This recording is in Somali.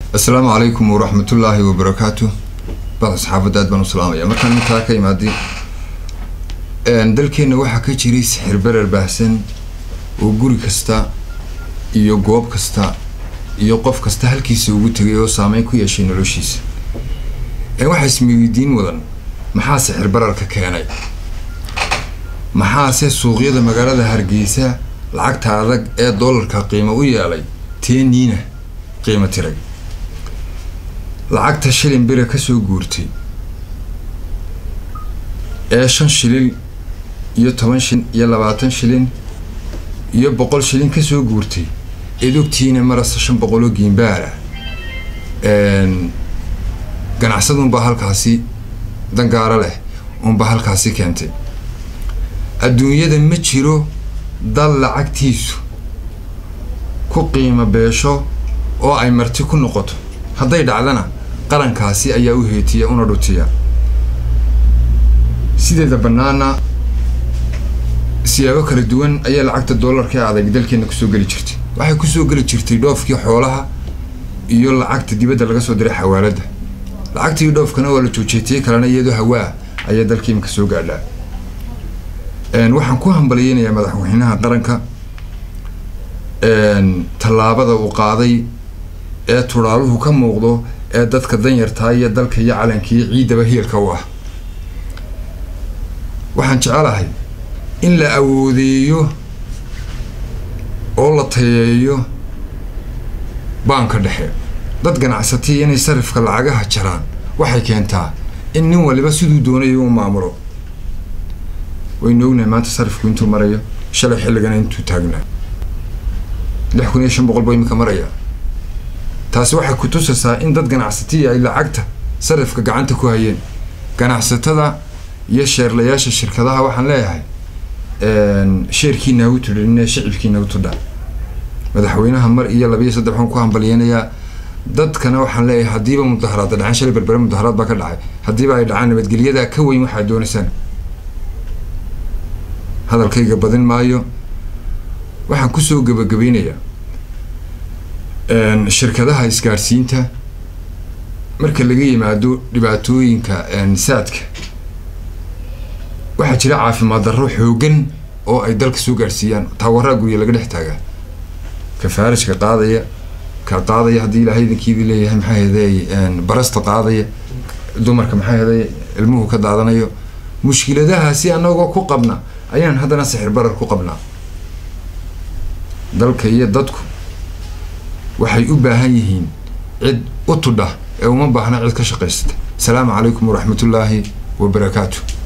assalaamu calaykum waraxmatullaahi wabarakaatu bada saxaafadda aad baan u salaamaya markaan intaa ka imaadi dalkeenna waxaa ka jiray sixir berer baahsan oo guri kasta iyo goob kasta iyo qof kasta halkiisa ugu tegay oo saameyn ku yeeshay noloshiisa waxaa ismeydiin mudan maxaa sixir bararka keenay maxaase suuqyada magaalada hargeysa lacagta adag ee doolarka qiimo u yeelay teeniina qiimo tiray lacagta shilin bira kasoo guurtay ee shan shilin iyo toban shilin iyo labaatan shilin iyo boqol shilin kasoo guurtay edogtiina marasta shan boqoloo giimbaara ganacsada unbaa halkaasi dangaaro leh unbaa halkaasi keentay adduunyada ma jiro dal lacagtiisu ku qiimo beesho oo ay marti ku noqoto hadday dhacdana qarankaasi ayaa u heetiya una dhutiya sideeda bannaana siyaabo kala duwan ayaa lacagta doolarka ee adag dalkeena kusoo geli jirtay waxay kusoo geli jirtay dhoofkii xoolaha iyo lacagta dibadda laga soo diray xawaaladda lacagtii dhoofkana waa la joojiyay kalena iyadoo hawaa ayaa dalka imika soo gaadhaa waxaan ku hambalyeynayaa madaxweynaha qaranka tallaabada uu qaaday ee turaaluhu ka muuqdo ee dadka danyartaa iyo dalka iyo calankii ciidaba hiilka u ah waxaan jecelahay in la awoodeeyo oo la tayeeyo baanka dhexe dad ganacsatay inay sarifka lacagaha jaraan waxay keentaa in nin waliba siduu doonayo u maamulo waynu ognahay maanta sarifku intuu marayo shalay xilligana intuu taagnaa lix kun iyo shan boqol buu imika maraya taasi waxay ku tusaysaa in dad ganacsatiya ay lacagta sarifka gacanta ku hayeen ganacsatada iyo sheerlayaasha shirkadaha waxaan leeyahay sheerkiina hagu tudhanine shicibkiina hagu tudha madaxweynaha mar iyo labiiyo saddex waxaan ku hambalyeynayaa dadkana waxaan leeyahay haddiiba mudaharaada dhaceen shalay berbere mudaharaad baa ka dhacay haddiiba ay dhacaan nabadgelyadaa ka weyn waxaad doonaysaan hadalkayga badin maayo waxaan kusoo gebagabeynayaa shirkadaha isgaadhsiinta marka laga yimaado dhibaatooyinka saadka waxaa jira caafimaad darro xoogan oo ay dalka soo gaadhsiiyaan taawaraa gurya laga dhex taagaa ka faarajka qaadaya ka qaadaya haddii ilaahay idinkiidii leeyahay maxaa heday barasta qaadaya dumarka maxaa heday ilmuhu ka daadanayo mushkiladahaasi anagoo ku qabna ayaan haddana sixir barar ku qabnaa dalka iyo dadku waxay u baahan yihiin cid u tudha ee uma baahna cid ka shaqaysata asalaamu calaykum waraxmatullaahi wabarakaatu